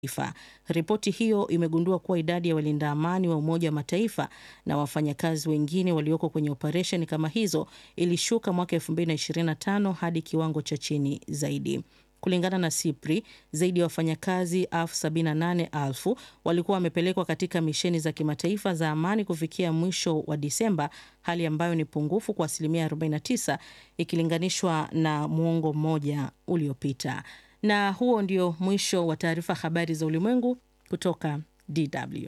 Mataifa. Ripoti hiyo imegundua kuwa idadi ya walinda amani wa Umoja wa Mataifa na wafanyakazi wengine walioko kwenye operesheni kama hizo ilishuka mwaka 2025 hadi kiwango cha chini zaidi. Kulingana na SIPRI, zaidi ya wafanyakazi elfu 78,000 walikuwa wamepelekwa katika misheni za kimataifa za amani kufikia mwisho wa Disemba, hali ambayo ni pungufu kwa asilimia 49 ikilinganishwa na muongo mmoja uliopita. Na huo ndio mwisho wa taarifa habari za ulimwengu kutoka DW.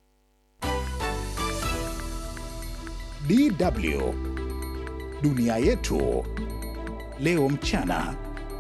DW Dunia yetu leo mchana.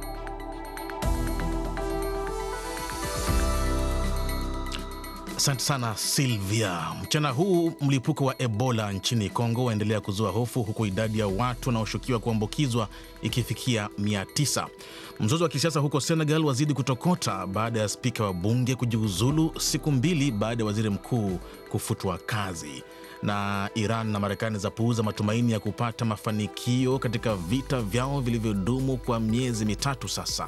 Asante sana Silvia. Mchana huu mlipuko wa Ebola nchini Kongo waendelea kuzua hofu huku idadi ya watu wanaoshukiwa kuambukizwa ikifikia 900. Mzozo wa kisiasa huko Senegal wazidi kutokota baada ya spika wa bunge kujiuzulu siku mbili baada ya waziri mkuu kufutwa kazi. Na Iran na Marekani zapuuza matumaini ya kupata mafanikio katika vita vyao vilivyodumu kwa miezi mitatu sasa.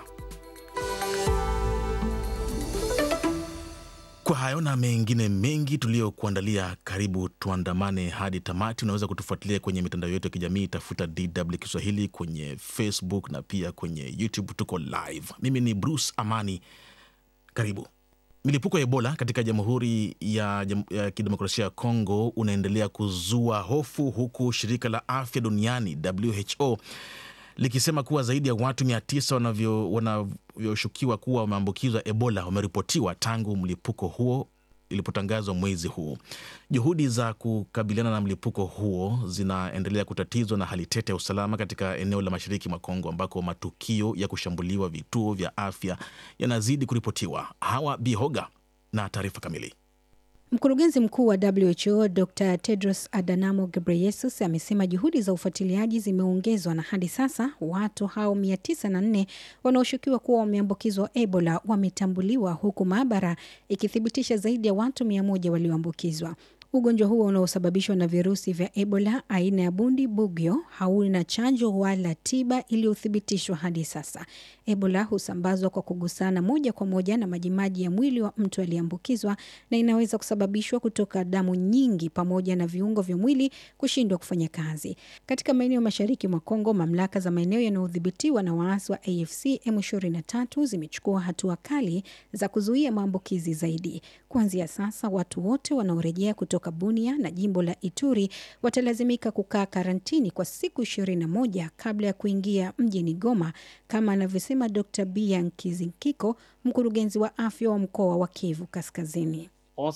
Kwa hayo na mengine mengi tuliyokuandalia, karibu tuandamane hadi tamati. Unaweza kutufuatilia kwenye mitandao yetu ya kijamii, tafuta DW Kiswahili kwenye Facebook na pia kwenye YouTube, tuko live. Mimi ni Bruce Amani, karibu. Milipuko ya Ebola katika Jamhuri ya, ya Kidemokrasia ya Kongo unaendelea kuzua hofu huku shirika la afya duniani WHO likisema kuwa zaidi ya watu 900 wanavyoshukiwa kuwa wameambukizwa Ebola wameripotiwa tangu mlipuko huo ilipotangazwa mwezi huu. Juhudi za kukabiliana na mlipuko huo zinaendelea kutatizwa na hali tete ya usalama katika eneo la mashariki mwa Kongo ambako matukio ya kushambuliwa vituo vya afya yanazidi kuripotiwa. Hawa Bihoga na taarifa kamili. Mkurugenzi mkuu wa WHO Dr Tedros Adhanom Ghebreyesus amesema juhudi za ufuatiliaji zimeongezwa na hadi sasa watu hao 904 wanaoshukiwa kuwa wameambukizwa Ebola wametambuliwa huku maabara ikithibitisha zaidi ya watu 100 walioambukizwa. Ugonjwa huo unaosababishwa na virusi vya Ebola aina ya bundi bugyo hauna chanjo wala tiba iliyothibitishwa hadi sasa. Ebola husambazwa kwa kugusana moja kwa moja na majimaji ya mwili wa mtu aliyeambukizwa na inaweza kusababishwa kutoka damu nyingi pamoja na viungo vya mwili kushindwa kufanya kazi. Katika maeneo mashariki mwa Kongo, mamlaka za maeneo yanayodhibitiwa na waasi wa AFC M23 zimechukua hatua kali za kuzuia maambukizi zaidi. Kuanzia sasa, watu wote wanaorejea kutoka Bunia na jimbo la Ituri watalazimika kukaa karantini kwa siku 21 kabla ya kuingia mjini Goma, kama anavyosema Dr. Bia Nkizinkiko, mkurugenzi wa afya wa mkoa wa Kivu Kaskazini.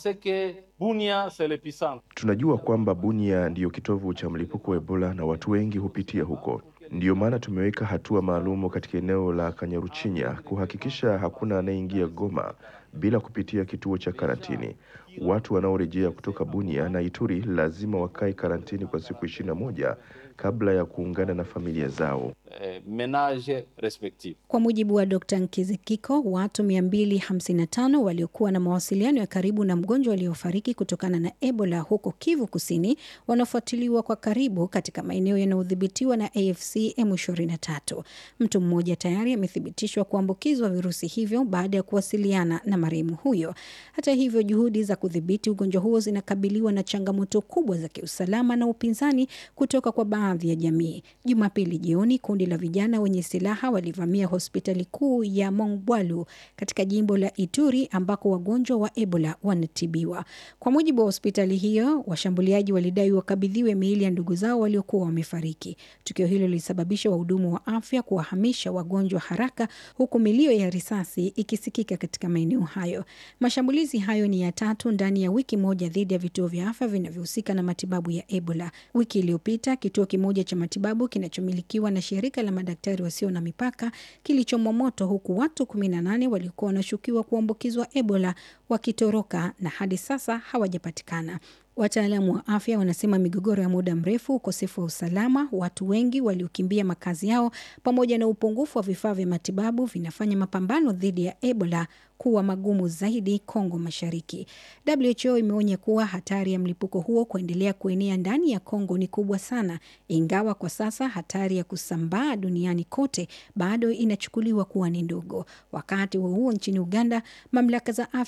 Bunia, tunajua kwamba Bunia ndiyo kitovu cha mlipuko wa Ebola na watu wengi hupitia huko. Ndiyo maana tumeweka hatua maalumu katika eneo la Kanyaruchinya kuhakikisha hakuna anayeingia Goma bila kupitia kituo cha karantini. Watu wanaorejea kutoka Bunia na Ituri lazima wakae karantini kwa siku ishirini na moja kabla ya kuungana na familia zao. Eh, menage respective. Kwa mujibu wa Dr. Nkizikiko, watu 255 waliokuwa na mawasiliano ya karibu na mgonjwa aliyofariki kutokana na Ebola huko Kivu Kusini wanafuatiliwa kwa karibu katika maeneo yanayodhibitiwa na AFC M23. Mtu mmoja tayari amethibitishwa kuambukizwa virusi hivyo baada ya kuwasiliana na marehemu huyo. Hata hivyo, juhudi za kudhibiti ugonjwa huo zinakabiliwa na changamoto kubwa za kiusalama na upinzani kutoka kwa baadhi ya jamii. Jumapili jioni kundi la vijana wenye silaha walivamia hospitali kuu ya Mongwalu katika jimbo la Ituri ambako wagonjwa wa Ebola wanatibiwa. Kwa mujibu wa hospitali hiyo, washambuliaji walidai wakabidhiwe miili ya ndugu zao waliokuwa wamefariki. Tukio hilo lilisababisha wahudumu wa afya kuwahamisha wagonjwa haraka, huku milio ya risasi ikisikika katika maeneo hayo. Mashambulizi hayo ni ya tatu ndani ya wiki moja dhidi ya vituo vya afya vinavyohusika na matibabu ya Ebola. Wiki iliyopita kituo kimoja cha matibabu kinachomilikiwa na shirika la madaktari wasio na mipaka kilichomwa moto huku watu 18 waliokuwa wanashukiwa kuambukizwa Ebola wakitoroka na hadi sasa hawajapatikana. Wataalamu wa afya wanasema migogoro ya muda mrefu, ukosefu wa usalama, watu wengi waliokimbia makazi yao, pamoja na upungufu wa vifaa vya matibabu vinafanya mapambano dhidi ya Ebola kuwa magumu zaidi Kongo Mashariki. WHO imeonya kuwa hatari ya mlipuko huo kuendelea kuenea ndani ya Kongo ni kubwa sana, ingawa kwa sasa hatari ya kusambaa duniani kote bado inachukuliwa kuwa ni ndogo. Wakati huo huo, nchini Uganda mamlaka za afya